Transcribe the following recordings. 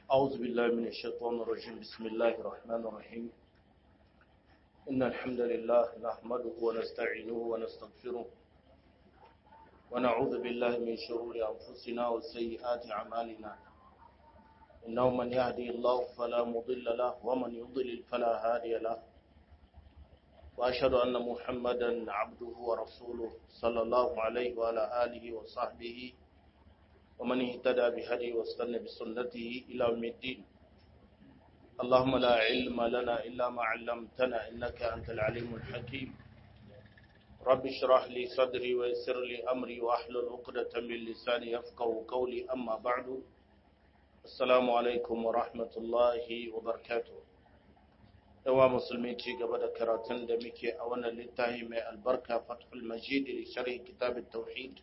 أعوذ بالله من الشيطان الرجيم بسم الله الرحمن الرحيم إن الحمد لله نحمده ونستعينه ونستغفره ونعوذ بالله من شرور أنفسنا وسيئات أعمالنا إنه من يهدي الله فلا مضل له ومن يضلل فلا هادي له وأشهد أن محمدا عبده ورسوله صلى الله عليه وعلى آله وصحبه ومن اهتدى بهدي واستنى بسنته إلى يوم الدين اللهم لا علم لنا إلا ما علمتنا إنك أنت العليم الحكيم رب اشرح لي صدري ويسر لي أمري وأحلل عقدة من لساني يفقه قولي أما بعد السلام عليكم ورحمة الله وبركاته yawa musulmi ci gaba da karatun da muke a wannan littafi mai albarka fathul majid da sharhi kitabin tauhid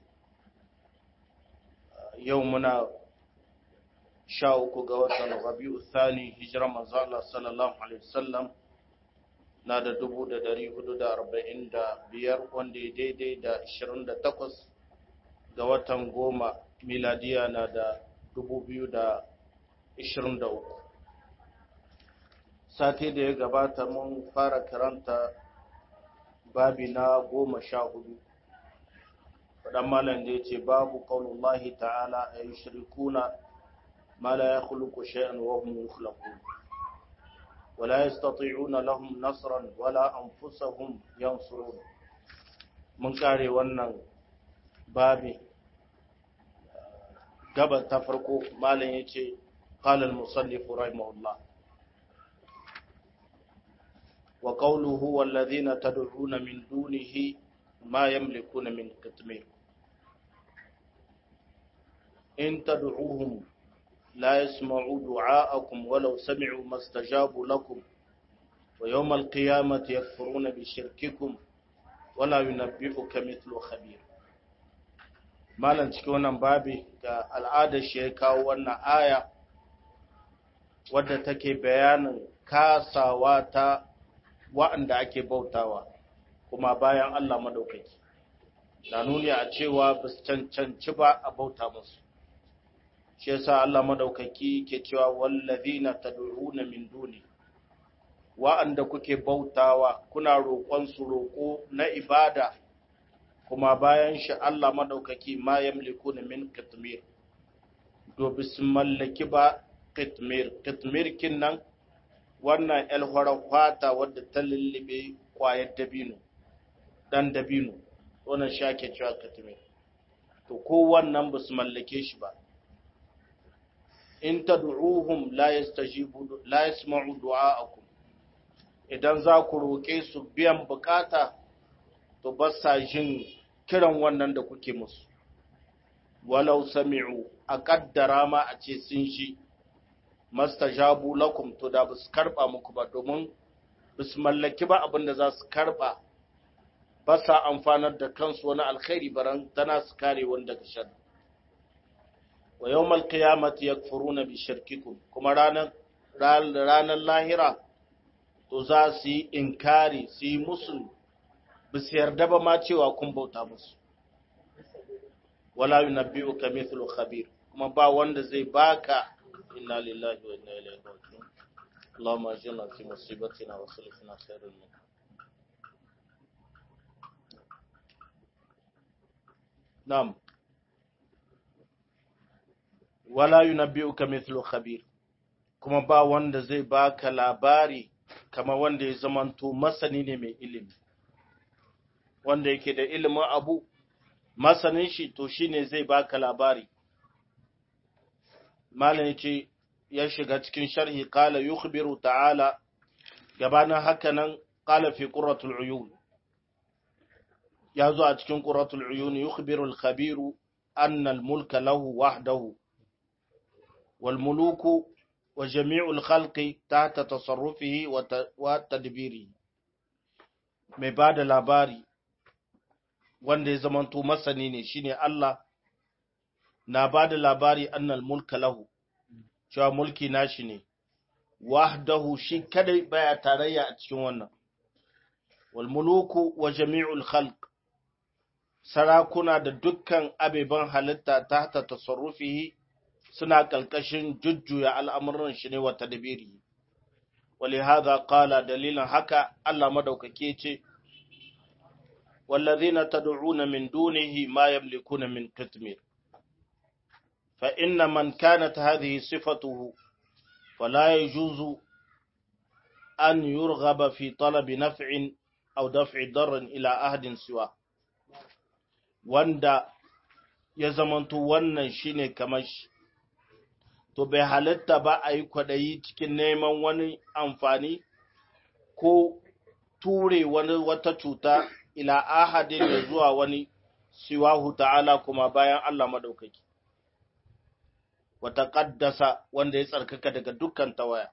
yau muna sha uku ga watan rabi'u thani hijira manzo Allah sallallahu alaihi wasallam na da dubu da dari hudu da arba'in da biyar wanda ya daidai da ashirin da takwas ga watan goma miladiya na da dubu biyu da ashirin da uku sati da ya gabata mun fara karanta babi na goma sha hudu faɗan malam da ya ce babu ƙaunullahi ta'ala a yi shirikuna ma la ya khuluku shay'an wa hum yukhlaqun wala yastati'una lahum nasran wala anfusahum yansurun mun kare wannan babi gaba ta farko malam yace qala al-musannif rahimahullah wa qawluhu walladhina tad'una min dunihi ma yamlikuna min qitmir إن تدعوهم لا يسمعوا دعاءكم ولو سمعوا ما استجابوا لكم ويوم القيامة يكفرون بشرككم ولا ينبئك مثل خبير malan cikin wannan babi ga al'adar shi ya kawo wannan aya wadda take bayanin kasawa ta wa'anda ake bautawa kuma bayan Allah madaukaki na nuni a cewa ba su cancanci ba a bauta musu shi yasa Allah madaukaki ke cewa wallazina tad'una min duni wa'anda kuke bautawa kuna roƙon su roƙo na ibada kuma bayan shi Allah madaukaki ma yamlikuna min qitmir do sun mallaki ba qitmir qitmir kinnan wannan alhara fata wadda ta lullube kwayar dabino dan dabino wannan shake cewa qitmir to ko wannan ba su mallake shi ba in tad'uhum la yastajibu la yasma'u du'a'akum idan za ku roƙe su biyan bukata to ba sa jin kiran wannan da kuke musu walau sami'u a kaddara ma a ce sun shi mastajabu lakum to da ba su karba muku ba domin ba su mallaki ba abin da za su karba ba sa amfanar da kansu wani alkhairi baran tana su kare wanda daga sharri wa yawmal qiyamati yakfuruna bi shirkikum kuma ranar ranar lahira to za su yi inkari su yi musu ba su yarda ba ma cewa kun bauta musu wala yunabbi'uka mithlu khabir kuma ba wanda zai baka inna lillahi wa inna ilaihi raji'un اللهم اجرنا في مصيبتنا وخلفنا خير منها نعم wala yunabbi'uka mithlu khabir kuma ba wanda zai baka labari kama wanda ya zamanto masani ne mai ilimi wanda yake da ilimin abu masanin shi to shine zai baka labari malam yace ya shiga cikin sharhi qala yukhbiru ta'ala gabanin haka nan qala fi qurratul uyun ya zo a cikin qurratul uyun yukhbiru al-khabiru anna al-mulka lahu wahdahu والملوك وجميع الخلق تحت تصرفه وتدبيره mai ba da labari wanda ya zamanto masani ne shine Allah na ba da labari annal mulka lahu cewa mulki nashi ne wahdahu shi kadai baya tarayya a cikin wannan wal muluku wa jami'ul khalq sarakuna da dukkan abeban halitta tahta tasarrufihi suna kalkashin jujjuya al'amuran shi ne wa tadbiri ولهذا قال دليلا haka Allah madaukake ce والذين تدعون من دونه ما يملكون من قطمير فإن من كانت هذه صفته فلا يجوز أن يرغب في طلب نفع أو دفع ضر إلى أحد سواه wanda ya zamanto wannan shine kamar shi to bai halitta ba a yi kwaɗayi cikin neman wani amfani ko ture wani wata cuta ila ahadin da zuwa wani siwahu ta'ala kuma bayan Allah madaukaki wata ƙaddasa wanda ya tsarkaka daga dukkan tawaya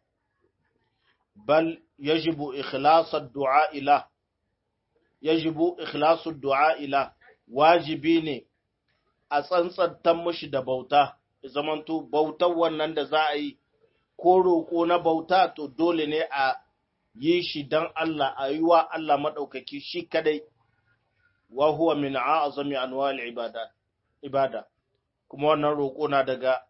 bal yajibu ikhlasar du'a ila yajibu ikhlasu du'a ila wajibi ne a tsantsantan mushi da bauta zamanto bautar wannan da za a yi ko roƙo na bauta to dole ne a yi shi don Allah a yi wa Allah maɗaukaki shi kadai wa huwa min a'azami anwal ibada ibada kuma wannan roƙo na daga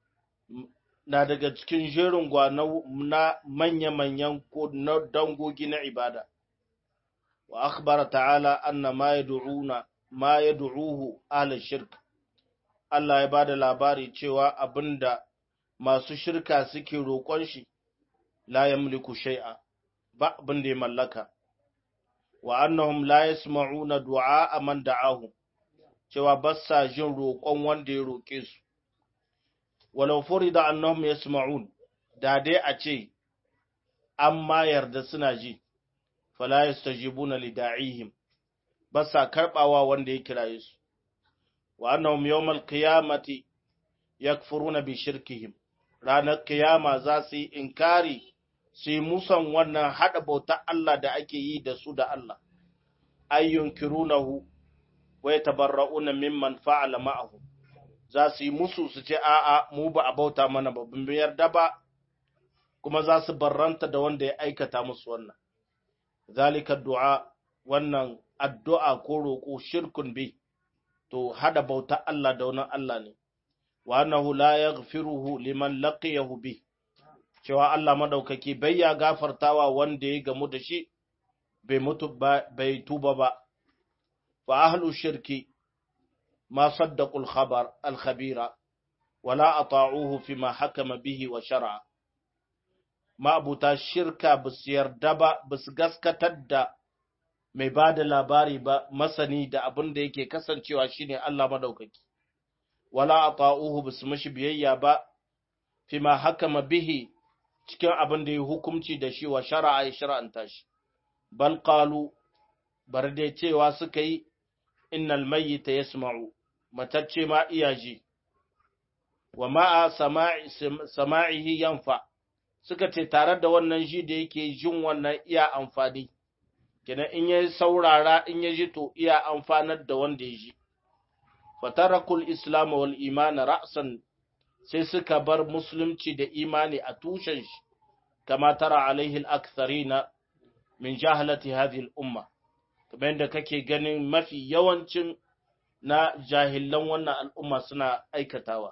na daga cikin jerin gwana na manya-manyan ko na dangogi na ibada wa akhbara ta'ala anna ma yad'una ma yad'uhu ahli shirk Allah ya bada labari cewa abinda masu shirka suke roƙon shi la yamliku shay'a ba abin da ya mallaka wa annahum la yasma'una du'a man da'ahu cewa ba sa jin roƙon wanda ya roƙe su walau furida annahum yasma'un da dai a ce amma yarda suna ji fala yastajibuna li da'ihim ba sa karbawa wanda ya kiraye su wa annahum yawmal qiyamati yakfuruna bi shirkihim ranar kiyama za su yi inkari su yi musan wannan haɗa bauta Allah da ake yi da su da Allah ayyun kirunahu wa yatabarra'una mimman fa'ala ma'ahu za su yi musu su ce a'a mu ba a bauta mana ba bin yarda ba kuma za su barranta da wanda ya aikata musu wannan zalika du'a wannan addu'a ko roƙo shirkun bi to hada bauta Allah da wani Allah ne wa annahu la yaghfiruhu liman laqiyahu bi cewa Allah madaukaki bai ya gafartawa wanda ya gamu da shi bai mutu bai tuba ba fa ahlu shirki ma saddaqul khabar al khabira wala ata'uhu fima hakama bihi wa shar'a ma'abuta shirka basu yarda ba basu gaskatar da mai ba da labari ba masani da abin da yake kasancewa shine Allah madaukaki wala ata'uhu basu mishi biyayya ba fima hakama bihi cikin abin da ya hukumci da shi wa shara'a ya shara'anta shi bal qalu bar dai cewa suka yi innal mayyita yasma'u matacce ma iya ji wa ma'a sama'ihi yanfa suka ce tare da wannan ji da yake jin wannan iya amfani kenan in ya saurara in ya ji to iya amfanar da wanda ya ji fatarakul islam wal iman ra'san sai suka bar musulunci da imani a tushen shi kama tara alaihi al-aktharina min jahalati hadhihi al-umma kamar yadda kake ganin mafi yawancin na jahilan wannan al'umma suna aikatawa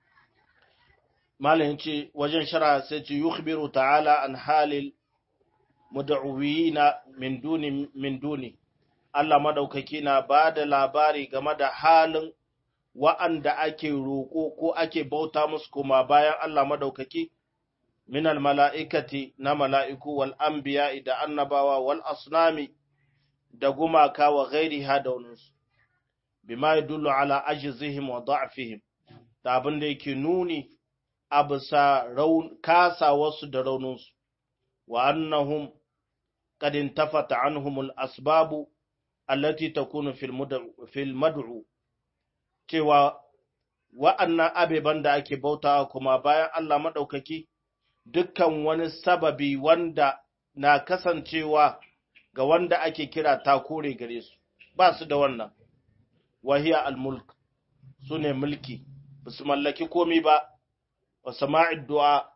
malamin ce wajen shara sai ce yukhbiru ta'ala an halil mud'uwina min duni min duni Allah madaukaki na bada labari game da halin wa'anda ake roƙo ko ake bauta musu kuma bayan Allah madaukaki min mala'ikati na mala'iku wal anbiya da annabawa wal asnami da gumaka wa ghairi hadauninsu bima yadullu ala ajzihim wa da'fihim da abin da yake nuni a bisa kasa wasu da rauninsu wa annahum qad intafata anhum al asbabu allati takunu fil mad'u cewa wa'annan abeban da ake bautawa kuma bayan Allah maɗaukaki dukkan wani sababi wanda na kasancewa ga wanda ake kira takore gare su ba su da wannan wahiya al-mulk su ne mulki ba su mallaki komi ba wa sama'id du'a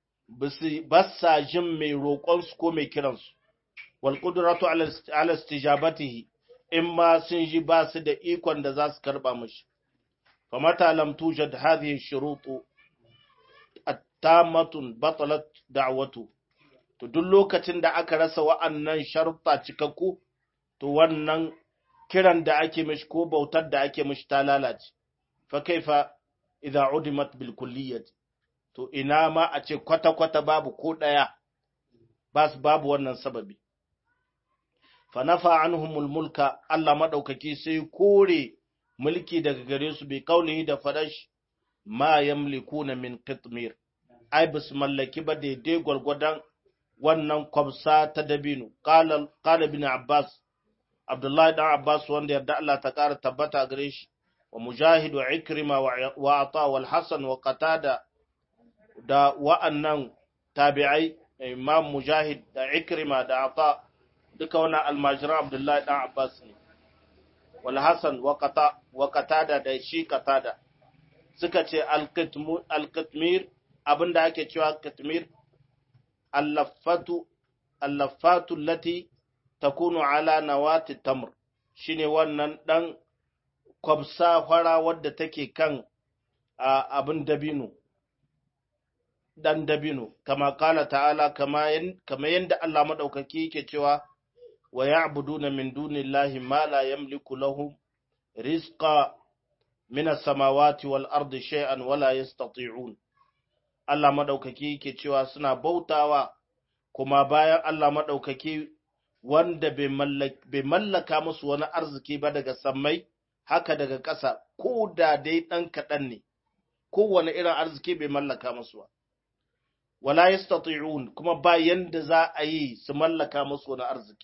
ba sa jin mai roƙonsu ko mai kiransu wal qudratu ala istijabatihi in ma sun ji ba su da ikon da za su karba mashi famata lam tujad hadhihi shurutu tamatun batalat da'watu to duk lokacin da aka rasa wa'annan sharuɗa cikakku to wannan kiran da ake mishi ko bautar da ake mishi ta lalace fa kaifa idza udimat bil kulliyat to ina ma a ce kwata kwata babu ko daya bas babu wannan sababi fa nafa anhumul mulka Allah madaukaki sai kore mulki daga gare su bi kaulihi da fadash ma yamlikuna min qitmir ai bus mallaki ba daidai gwargwadon wannan kwamsa ta dabino qala bin abbas abdullahi dan abbas wanda yarda Allah ta kara tabbata gare shi wa mujahid wa ikrima wa ata wal hasan wa qatada da wa'annan tabi'ai imam mujahid da ikrima da ata duka wannan almajiran abdullahi dan abbas ne wal hasan wa qata wa qatada da shi qatada suka ce al-qitmir abinda ake cewa qitmir allafatu allafatu lati takunu ala nawati tamr shine wannan dan kwabsa fara wadda take kan abin dabino dan dabino kama kala ta'ala kama kama yanda Allah madaukaki yake cewa wa ya'buduna min dunillahi ma la yamliku lahum rizqa min as-samawati wal ardi shay'an wala yastati'un Allah madaukaki yake cewa suna bautawa kuma bayan Allah madaukaki wanda bai mallaka musu wani arziki ba daga sammai haka daga ƙasa ko da dai ɗan kaɗan ne kowane irin arziki bai mallaka musu ba wala yastati'un kuma ba yanda za a yi su mallaka musu wani arziki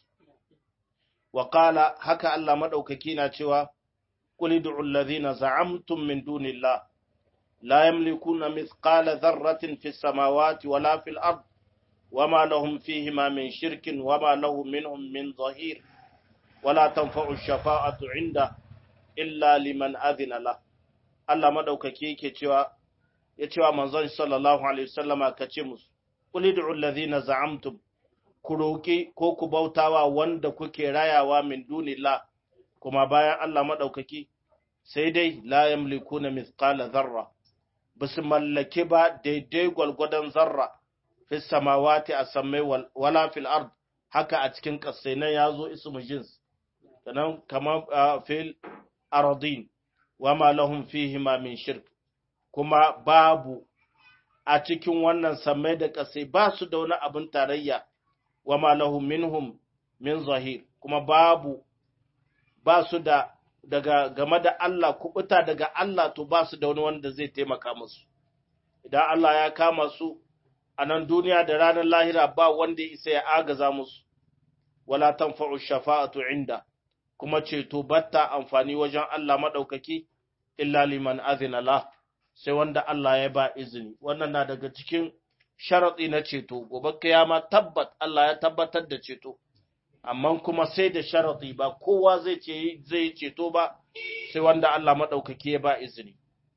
wa qala haka Allah madaukaki na cewa qul ud'u alladhina za'amtum min dunillah la yamlikuna mithqala dharratin fis samawati wala fil ard وما لهم فيهما من شرك وما له منهم من ظهير ولا تنفع الشفاعة عنده إلا لمن أذن له Allah madaukaki yake cewa ya cewa manzon sallallahu alaihi wasallama ka ce musu qul ud'u allazina za'amtum ku roki ko ku bautawa wanda kuke rayawa min dunillah kuma bayan Allah madaukaki sai dai la yamlikuna mithqala dharra basu mallake ba daidai gwalgwadon zarra fi samawati a sammai wala fil ard haka a cikin ƙasai nan ya zo ismu jins sannan kamar fil aradin wa ma lahum fihi ma min shirk kuma babu a cikin wannan sammai da ƙasai ba su da wani abin tarayya wa ma lahum minhum min zahir kuma babu ba su da daga game da Allah kubuta daga Allah to ba su da wani wanda zai taimaka musu idan Allah ya kama su a nan duniya da ranar lahira ba wanda ya isa ya agaza musu, wala tanfa'u shafa'atu inda, kuma ceto batta amfani wajen Allah maɗaukaki, illa liman azina la, sai wanda Allah ya ba izini. Wannan na daga cikin sharaɗi na ceto, gobe kiyama tabbat Allah ya tabbatar da ceto, amma kuma sai da sharaɗi ba kowa zai ce zai ceto ba, sai wanda Allah maɗaukaki ya ba izini.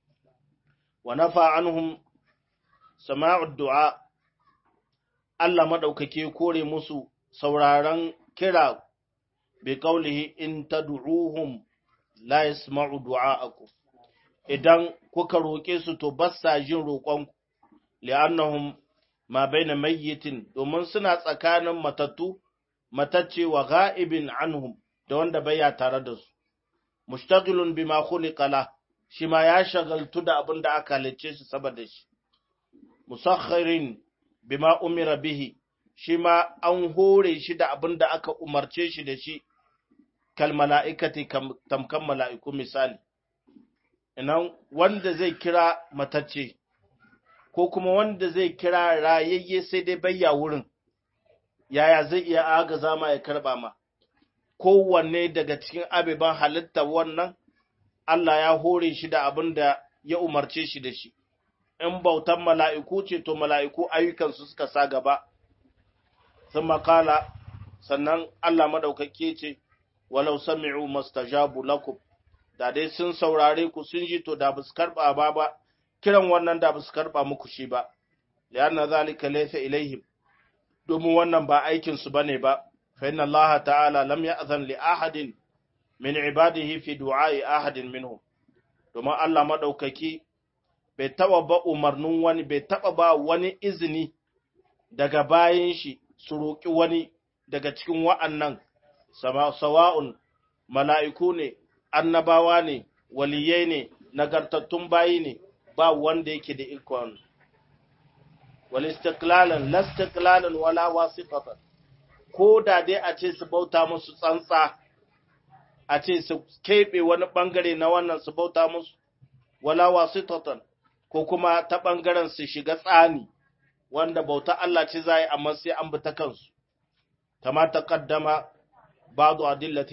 Wa nafa anhum sama'ud du'a Allah maɗaukake kore musu sauraron kira bi kaulihi in tad'uhum la yasma'u du'a'akum idan kuka roƙe su to ba sa jin roƙonku li'annahum ma baina mayyitin domin suna tsakanin matattu matacce wa ga'ibin anhum da wanda baya tare da su mushtaghilun bima khuliqa la shi ma ya shagaltu da abin da aka halicce shi saboda shi musakhirin bima umira bihi shi ma an hore shi da abin da aka umarce shi da shi kal mala'ikati tamkan mala'iku misali inan wanda zai kira matacce ko kuma wanda zai kira rayayye sai dai bayya wurin yaya zai iya agaza ma ya karba ma kowanne daga cikin abiban halitta wannan Allah ya hore shi da abin da ya umarce shi da shi in bautan mala'iku ce to mala'iku ayyukansu suka sa gaba sun makala sannan Allah maɗaukake ce walau sami'u mastajabu lakum da dai sun saurare ku sun ji to da ba su karɓa ba ba kiran wannan da ba su karɓa muku shi ba lianna zalika laysa ilaihim domin wannan ba aikin su bane ba fa inna Allah ta'ala lam ya'zan li ahadin min ibadihi fi du'a'i ahadin minhum domin Allah madaukaki bai taba ba umarnin wani bai taba ba wani izini daga bayan shi su roƙi wani daga cikin wa'annan sawa'un mala'iku ne annabawa ne waliyai ne nagartattun bayi ne ba wanda yake da ikon wal istiqlalan la istiqlalan wala wasitatan ko da dai a ce su bauta musu tsantsa a ce su keɓe wani ɓangare na wannan su bauta musu wala wasitatan ko kuma ta ɓangaren su shiga tsani wanda bauta Allah ce za yi amma sai an bi ta kansu kama ta kaddama ba'du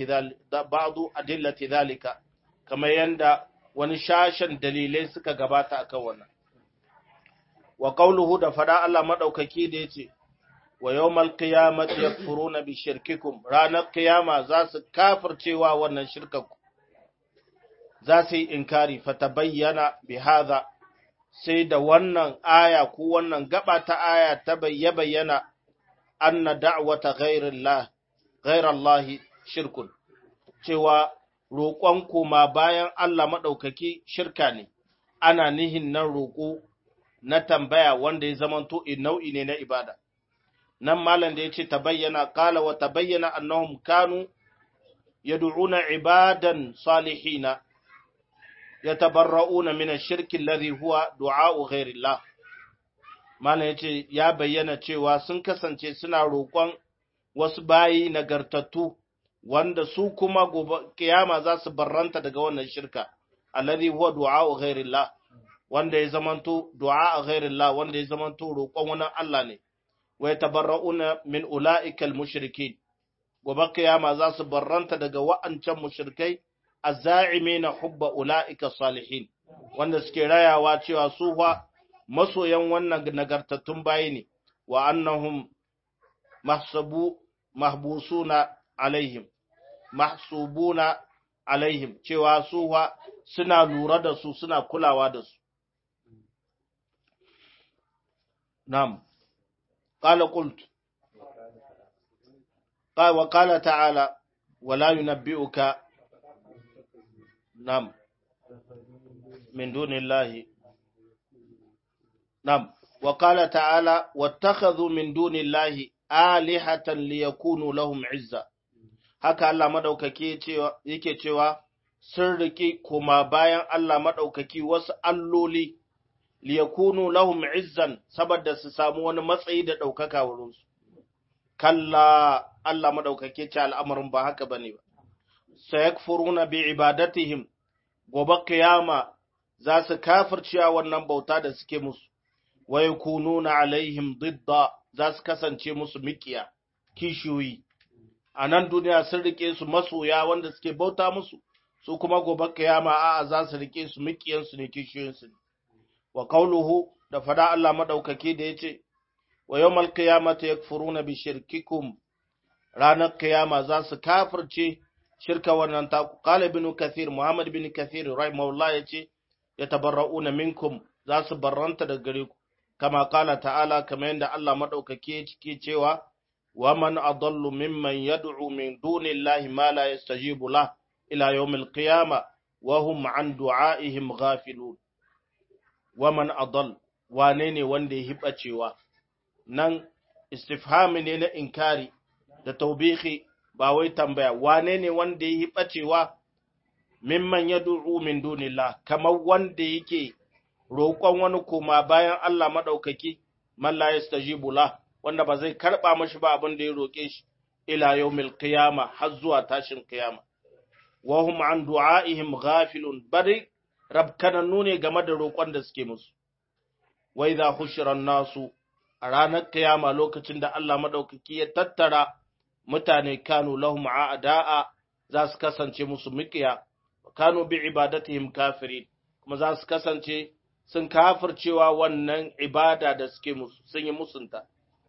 adillati zalika kamar yanda wani shashen dalilai suka gabata akan wannan wa qawluhu da fada Allah madaukaki da yace wa yawmal qiyamati yakfuruna bi shirkikum ranar qiyama za su kafircewa wannan shirkanku za su yi inkari fatabayyana bi hadha sai da wannan aya ko wannan gaba ta aya ta bayyana anna da'wata ghairillah ghairallahi shirkun cewa roƙon koma bayan Allah maɗaukaki shirka ne ana nihin nan roƙo na tambaya wanda ya zamanto nau'i ne na ibada nan malam da ya ce ta bayyana ƙala wa ta bayyana annahum kanu yad'una ibadan salihina yatabarra'una min ash-shirki alladhi huwa du'a'u ghairillah malam yace ya bayyana cewa sun kasance suna roƙon wasu bayi nagartattu wanda su kuma gobe kiyama za su barranta daga wannan shirka alladhi huwa du'a'u ghairillah wanda ya zamanto du'a ghairillah wanda ya zamanto roƙon wani Allah ne wa yatabarra'una min ula'ikal mushrikin gobe kiyama za su barranta daga wa'ancan mushrikai azza'imina hubba ula'ika salihin wanda suke rayawa cewa su fa masoyan wannan nagartattun bayi ne wa annahum mahsabu mahbusuna alaihim mahsubuna alaihim cewa su fa suna lura da su suna kulawa da su nam qala qult wa qala ta'ala wala yunabbi'uka nam min dunillahi nam wa qala ta'ala wattakhadhu min dunillahi alihatan liyakunu lahum izza haka Allah madaukaki yake cewa sun riki kuma bayan Allah madaukaki wasu alloli liyakunu lahum izzan saboda su samu wani matsayi da daukaka wurin su kalla Allah madaukaki ce al'amarin ba haka bane ba sayakfuruna bi ibadatihim gobe kiyama za su kafirciya wannan bauta da suke musu wa yakununa alaihim didda za su kasance musu mikiya kishiyoyi a nan duniya sun rike su masoya wanda suke bauta musu su kuma gobe kiyama a'a za su rike su mikiyansu ne kishiyoyinsu ne wa qauluhu da fada Allah madaukake da yace wa yawmal qiyamati yakfuruna bi shirkikum ranar kiyama za su kafirce shirka wannan ta qala ibn kathir muhammad ibn kathir rahimahullah yace yatabarrauna minkum za su barranta daga gare ku kama qala ta'ala kamar yadda Allah madaukake yake cewa wa man adallu mimman yad'u min dunillahi ma la yastajibu lah ila yawmil qiyamah wa hum an du'aihim ghafilun wa man adall wane ne wanda ya hiba cewa nan istifhami ne na inkari da taubihi ba wai tambaya wane ne wanda ya hiba cewa mimman yad'u min dunillah kamar wanda yake roƙon wani koma bayan Allah madaukaki man la yastajibu lah wanda ba zai karba mashi ba abin da ya roƙe shi ila yawmil qiyama har zuwa tashin qiyama wa hum an du'aihim ghafilun bari rabkanannu ne game da roƙon da suke musu wa idha hushira nasu a ranar qiyama lokacin da Allah madaukaki ya tattara mutane kanu lahum a'da'a za su kasance musu miƙiya kanu bi ibadatihim kafirin kuma za su kasance sun kafircewa wannan ibada da suke musu sun yi musunta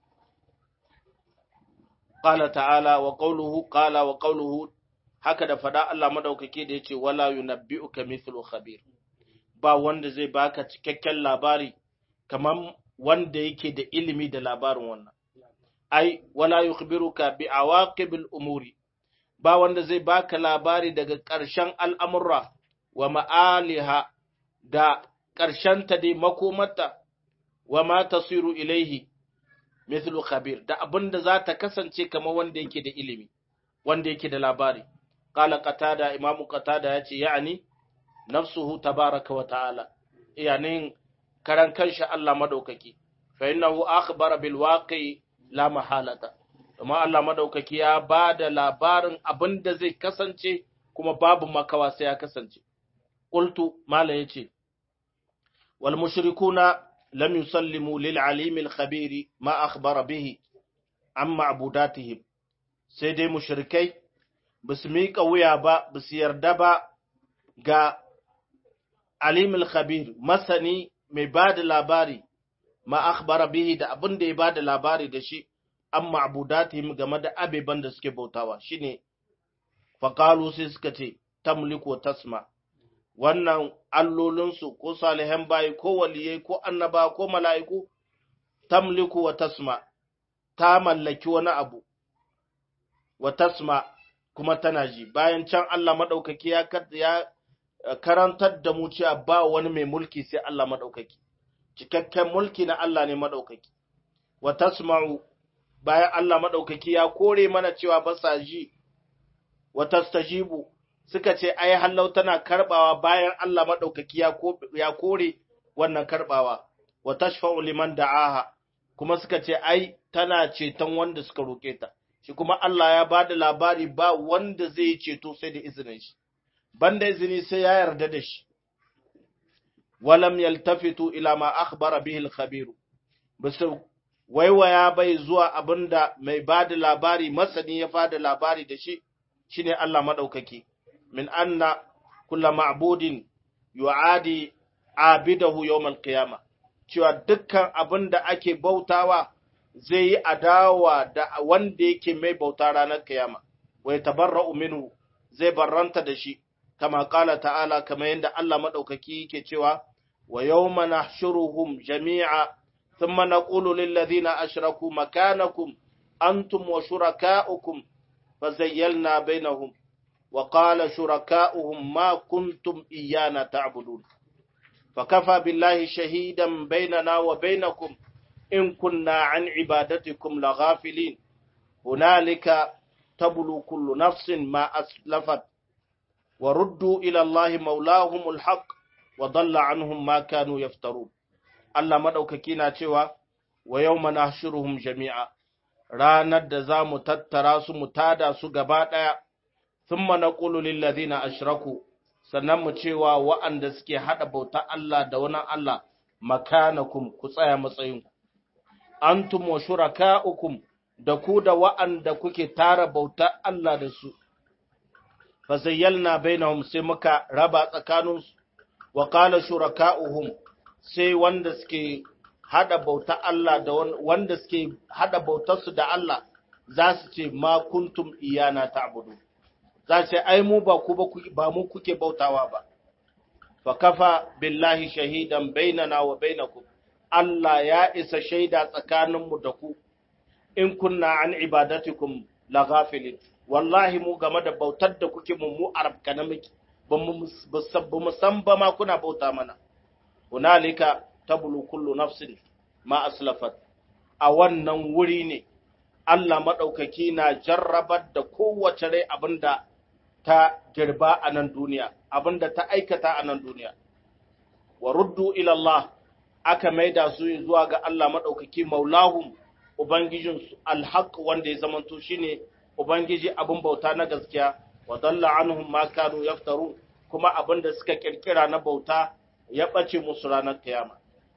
qala ta'ala wa qawluhu qala wa qawluhu haka da fada Allah madaukake da yace wala yunabbi'uka mithlu khabir ba wanda zai baka cikakken labari kamar wanda yake da ilimi da labarin wannan ai wala yukhbiruka bi awaqibil umuri ba wanda zai baka labari daga ƙarshen al'amurra wa ma'aliha da ta dai makomarta wa ma tasiru ilaihi mithlu khabir da abinda za ta kasance kamar wanda yake da ilimi wanda yake da labari qala qatada imamu qatada yace ya'ani nafsuhu tabaraka wa ta'ala yani karan kanshi Allah madaukaki fa innahu akhbara bil waqi la mahalata amma Allah madaukaki ya bada labarin abinda zai kasance kuma babu makawa sai ya kasance qultu mala yace wal mushrikuna lam yusallimu lil alim al khabir ma akhbara bihi an ma'budatihim sai dai mushrikai basu miƙa wuya ba basu yarda ba ga alim al khabir masani mai bada labari ma akhbara bihi da abin da ya bada labari da shi an ma'budatihim game da abeban da suke bautawa shine faqalu sai suka ce tamliku tasma wannan allolinsu ko salihan bayi ko waliyai ko annaba ko mala'iku tamliku wa tasma ta mallaki wani abu wa tasma kuma tana ji bayan can Allah madaukaki ya ya karantar da mu cewa ba wani mai mulki sai Allah madaukaki cikakken mulki na Allah ne madaukaki wa tasma'u bayan Allah madaukaki ya kore mana cewa ba sa ji wa tastajibu suka ce ai hallau tana karbawa bayan Allah madaukaki ya kore wannan karbawa wa tashfa'u liman da'aha kuma suka ce ai tana ceton wanda suka roke ta shi kuma Allah ya bada labari ba wanda zai ceto sai da izinin shi banda izini sai ya yarda da shi walam yaltafitu ila ma akhbara bihi al-khabir bisu waiwaya bai zuwa abinda mai bada labari masani ya bada labari da shi shine Allah madaukaki min anna kulla ma'budin yu'adi abidahu yawmal qiyama cewa dukkan abin da ake bautawa zai yi adawa da wanda yake mai bauta ranar kiyama wa yatabarra'u minhu zai barranta da shi kama kala ta'ala kama yadda Allah madaukaki yake cewa wa yawma nahshuruhum jami'a thumma naqulu lil ladhina ashraku makanakum antum wa shurakaukum fazayyalna bainahum وقال شركاؤهم ما كنتم إيانا تعبدون فكفى بالله شهيدا بيننا وبينكم إن كنا عن عبادتكم لغافلين هنالك تبلو كل نفس ما أسلفت وردوا إلى الله مولاهم الحق وضل عنهم ما كانوا يفترون الله مدوككينا cewa wa yawma nahshuruhum jami'a ranar da za mu tattara su mu tada su gaba ɗaya thumma naqulu lil ladina ashraku sannan mu cewa wa'anda suke hada bauta Allah da wani Allah makanakum ku tsaya matsayin ku antum wa shurakaukum da ku da wa'anda kuke tara bauta Allah da su fa zayyalna bainahum sai muka raba tsakaninsu wa qala shurakauhum sai wanda suke hada bauta Allah da wanda suke hada bautarsu da Allah za su ce ma kuntum iyana ta'budu za su ce ai mu ba ku ba mu kuke bautawa ba fa kafa billahi shahidan bainana wa bainakum Allah ya isa shaida tsakaninmu da ku in kunna an ibadatikum la ghafilin wallahi mu game da bautar da kuke mu mu arabka na miki ba mu san ba ma kuna bauta mana hunalika tablu kullu nafsin ma aslafat a wannan wuri ne Allah maɗaukaki na jarrabar da kowace rai abinda ta girba a nan duniya abinda ta aikata a nan duniya wa ruddu ila Allah aka maida su zuwa ga Allah maɗaukaki maulahum ubangijin alhaq wanda ya zamanto shine ubangiji abin bauta na gaskiya wa dalla anhum ma kanu yaftaru kuma abinda suka kirkira na bauta ya ɓace musu ranar kiyama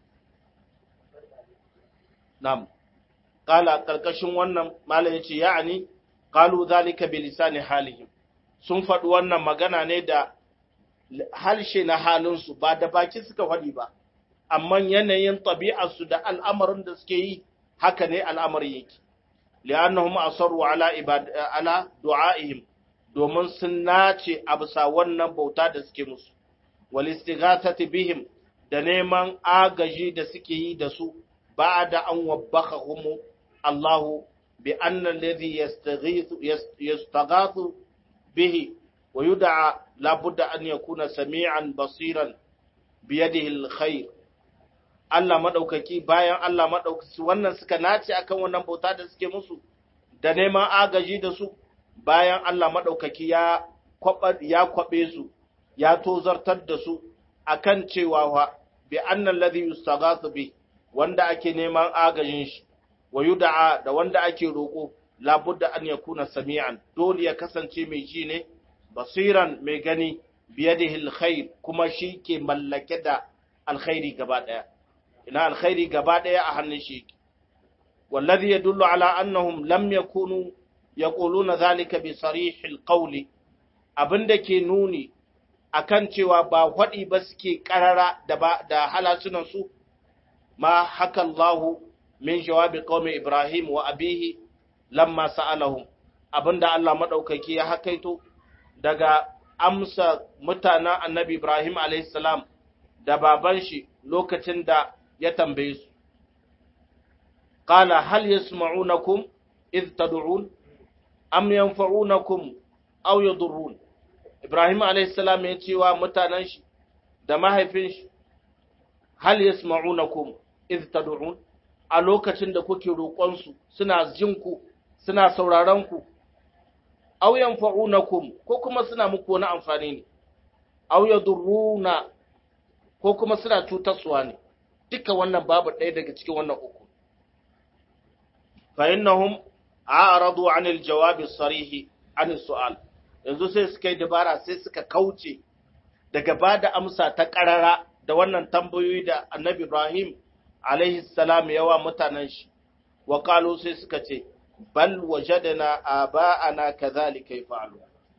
Nam, ƙala ƙarƙashin wannan malam ya ce, ya'ani, ƙalu zalika bi lisani halihim, sun faɗi wannan magana ne da harshe na halinsu ba da baki suka faɗi ba, amma yanayin ɗabi'arsu da al'amarin da suke yi haka ne al'amarin yake. Li'annahum asarru ala ala du'a'ihim domin sun nace a bisa wannan bauta da suke musu, wal istighathati bihim da neman agaji da suke yi da su بعد أن وبخهم الله بأن الذي يستغيث يستغاث به ويدعى لابد أن يكون سميعا بصيرا biyadihi alkhair Allah madaukaki bayan Allah madaukaki wannan suka nace akan wannan bauta da suke musu da neman agaji da su bayan Allah madaukaki ya kwaba ya kwabe su ya tozartar da su akan cewa wa bi annal ladhi yustaghathu bi wanda ake neman agajin shi wa yud'a da wanda ake roko labudda an yakuna sami'an dole ya kasance mai ji ne basiran mai gani biyadihi alkhair kuma shi ke mallake da alkhairi gaba daya ina alkhairi gaba daya a hannun shi wallazi yadullu ala annahum lam yakunu yaquluna zalika bi sarihil qawli abinda ke nuni akan cewa ba faɗi ba suke karara da ba da halasunan su ma haka Allahu min jawabi qaumi Ibrahim wa abihi lamma sa'alahum abinda Allah madaukaki ya hakaito daga amsa mutanen Annabi Ibrahim alayhis salam da baban shi lokacin da ya tambaye su qala hal yasma'unakum id tad'un am yanfa'unakum aw yadurrun Ibrahim alayhis salam ya ce wa mutanen shi da mahaifin shi hal yasma'unakum id tad'un a lokacin da kuke roƙon su suna jin ku suna sauraron ku aw yanfa'unakum ko kuma suna muku wani amfani ne aw yadurruna ko kuma suna cutarsuwa ne duka wannan babu ɗaya daga cikin wannan uku fa innahum a'radu 'anil jawabi sarihi 'anil su'al yanzu sai suka yi dabara sai suka kauce daga bada amsa ta karara da wannan tambayoyi da Annabi Ibrahim alaihi salam yawa mutanen shi wa qalu sai suka ce bal wajadna aba'ana kadhalika yaf'alu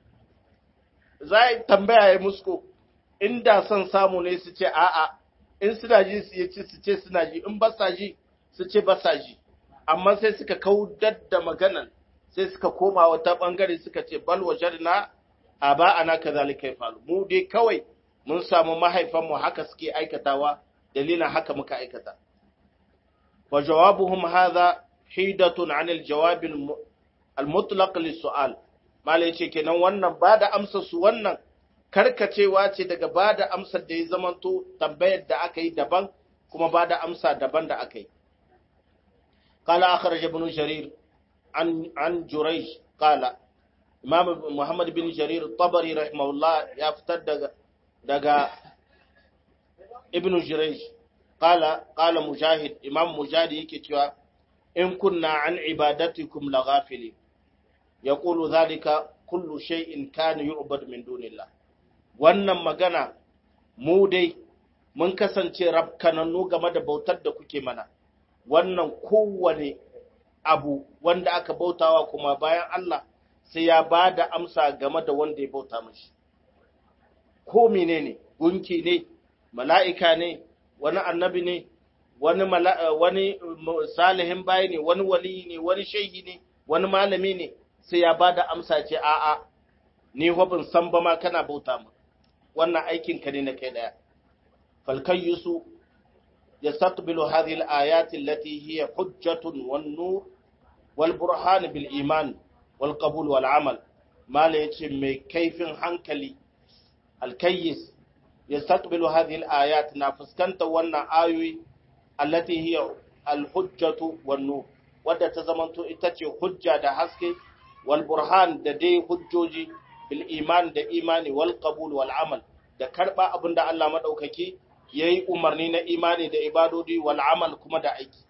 zai tambaya ya musko inda son samu ne su ce a'a in suna ji su yace su ce suna ji in ba sa ji su ce ba sa ji amma sai suka kaudar da maganan sai suka koma wata bangare suka ce bal wajadna aba'ana kadhalika yaf'alu mu dai kawai mun samu mahaifanmu haka suke aikatawa dalilin haka muka aikata wa jawabuhum hadha hidatun anil jawab al-mutlaq lis-su'al mala yace kenan wannan ba da amsar su wannan karkacewa ce daga ba da amsar da ya zamanto tambayar da aka yi daban kuma ba da amsa daban da aka yi qala akhraj ibn jarir an an jurayj qala imam muhammad bin jarir tabari rahimahullah ya fitar daga daga ibn jurayj qala qala mujahid imam mujahid yake cewa in kunna an ibadatikum laghafilin yaqulu dhalika kullu shay'in kana yu'bad min dunillah wannan magana mu dai mun kasance rabkanannu game da bautar da kuke mana wannan kowane abu wanda aka bautawa kuma bayan Allah sai ya ba da amsa game da wanda ya bauta mashi ko menene gunki ne mala'ika ne wani annabi ne wani wani salihin bayi ne wani wali ne wani shehi ne wani malami ne sai ya ba da amsa ce a'a ni hobin san ba ma kana bauta mu wannan aikin ka ne na kai daya falkayyusu yastaqbilu hadhihi al-ayat allati hiya hujjatun wan nur wal burhan bil iman wal qabul wal amal mala yace mai kaifin hankali alkayyis yastaqbilu hadhihi al-ayat na fuskanta wannan ayoyi allati hiya al-hujjatu wan nur wadda ta zamanto ita ce hujja da haske wal burhan da dai hujjoji bil iman da imani wal qabul wal amal da karba abinda Allah madaukaki yayi umarni na imani da ibadodi wal amal kuma da aiki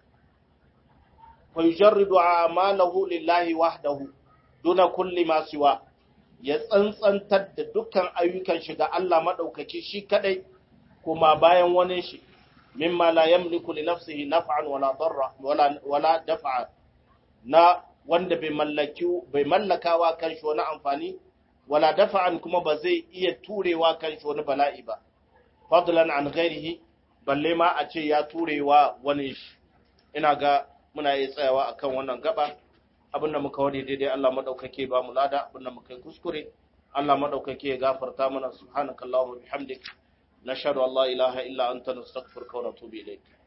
fa yujarridu a'malahu lillahi wahdahu duna kulli ma siwa ya tsantsantar da dukkan ayyukan shi ga Allah madaukaki shi kadai kuma bayan wani shi mimma la yamliku li nafsihi naf'an wala darra wala wala daf'a na wanda bai mallaki bai mallakawa kanshi wani amfani wala dafa'an kuma ba zai iya turewa kanshi wani bala'i ba fadlan an ghairihi balle ma a ce ya turewa wani shi ina ga muna yi tsayawa akan wannan gaba abinda muka wani daidai Allah madaukake ba mu lada abinda muka yi kuskure Allah madaukake ya gafarta mana subhanakallahumma bihamdik nashhadu an la ilaha illa anta nastaghfiruka wa natubu ilayk